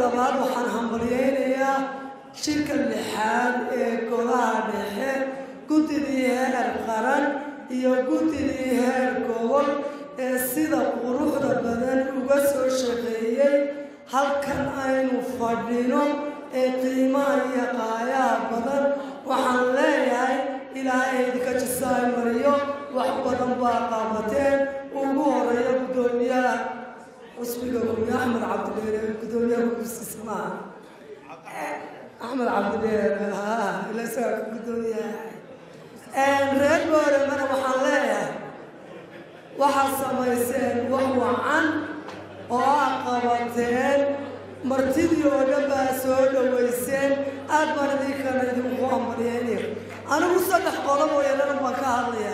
labaad waxaan hambalyaynayaa shirka lixaad ee golaha dhexe guddidii heer qaran iyo guddidii heer gobol ee sida quruxda badan uga soo shaqeeyey halkan aynu fadhino ee qiimaha iyo qaayaha badan waxaan leeyahay ilaahay idinka jisaay mariyo wax badan baa qaabateen ugu horeeya guddoomiyaha cusbiga guryo axmed cabdidheere guddoomiyaha gursiisa maaha axmed cabdidheere haa ila isagaa ka guddoomiyaha reer booremana waxaan leeyahay waxaad samayseen wax wacan oo aad qabateen martidii oo dhan baa soo dhowayseen aad baan idinkana idinku hambalyeynaya anigu saddex qodob oo yaladan baan ka hadlaya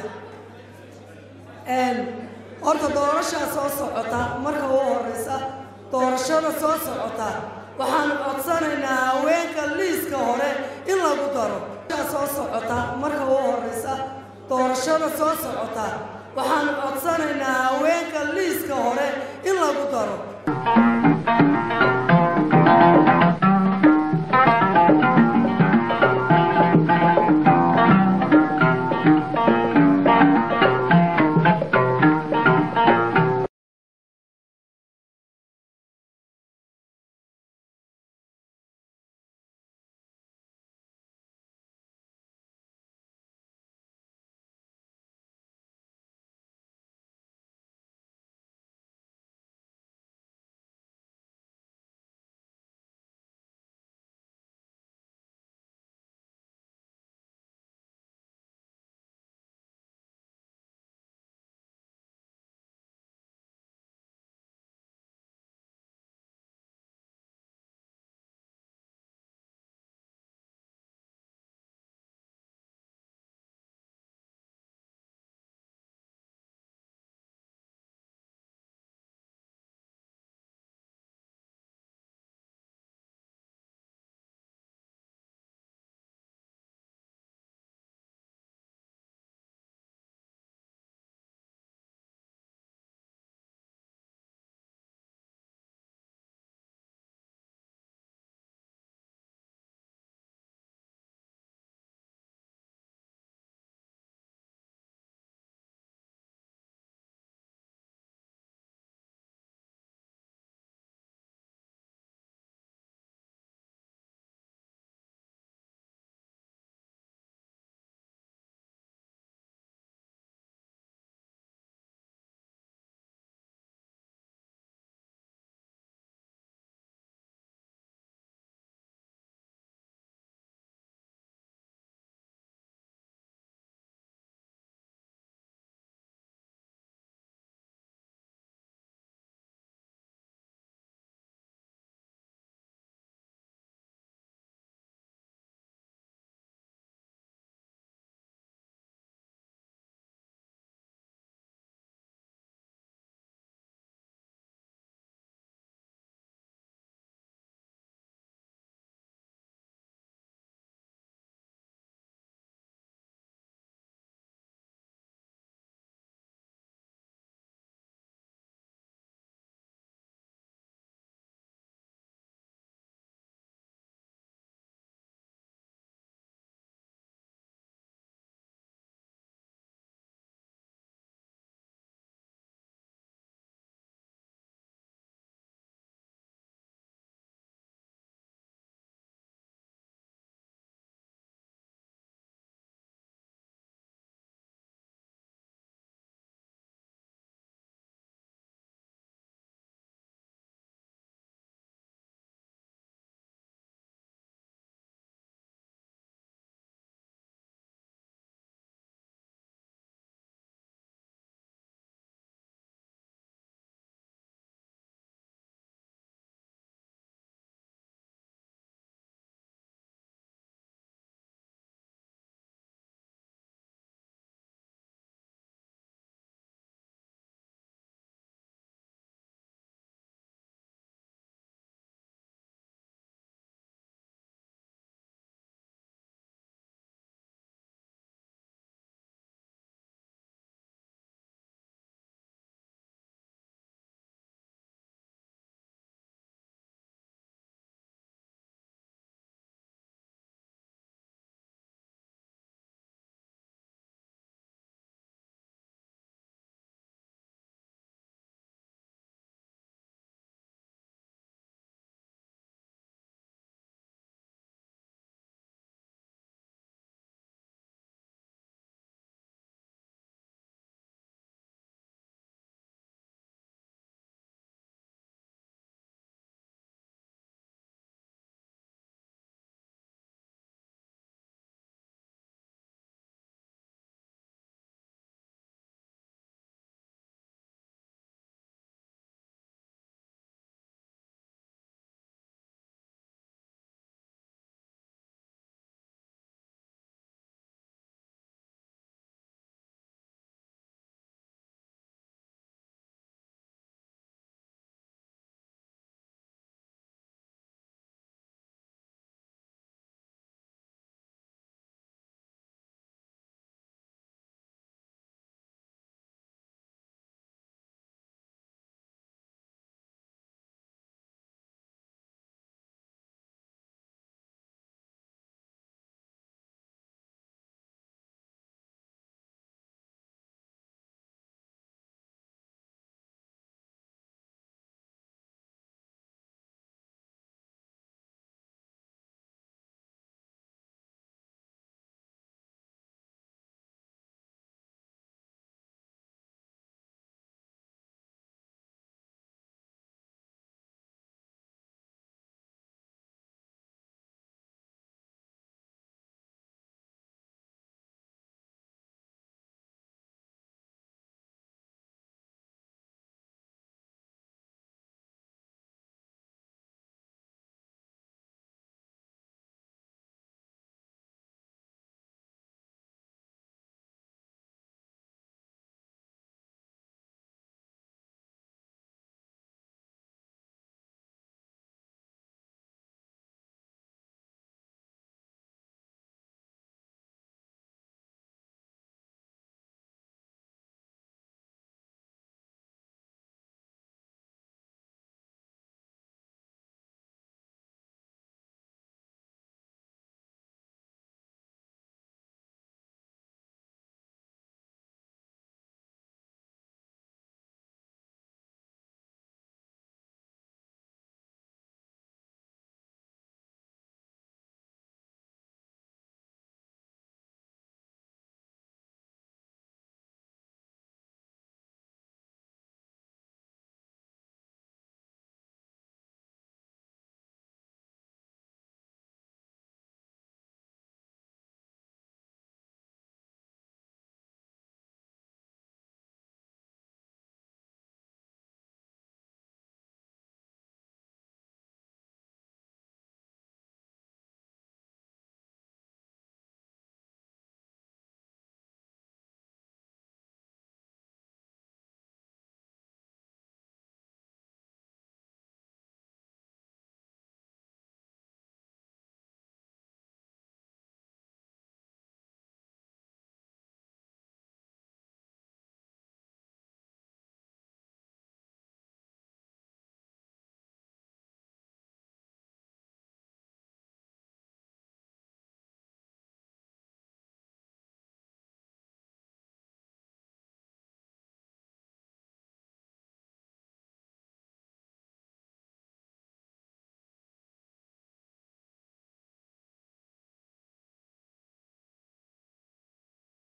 horta doorashaa soo socota marka ugu horeysa doorashada soo socota waxaan codsanaynaa haweenka liiska hore in lagu daro soo socota marka ugu horeysa doorashada soo socota waxaan codsanaynaa haweenka liiska hore in lagu daro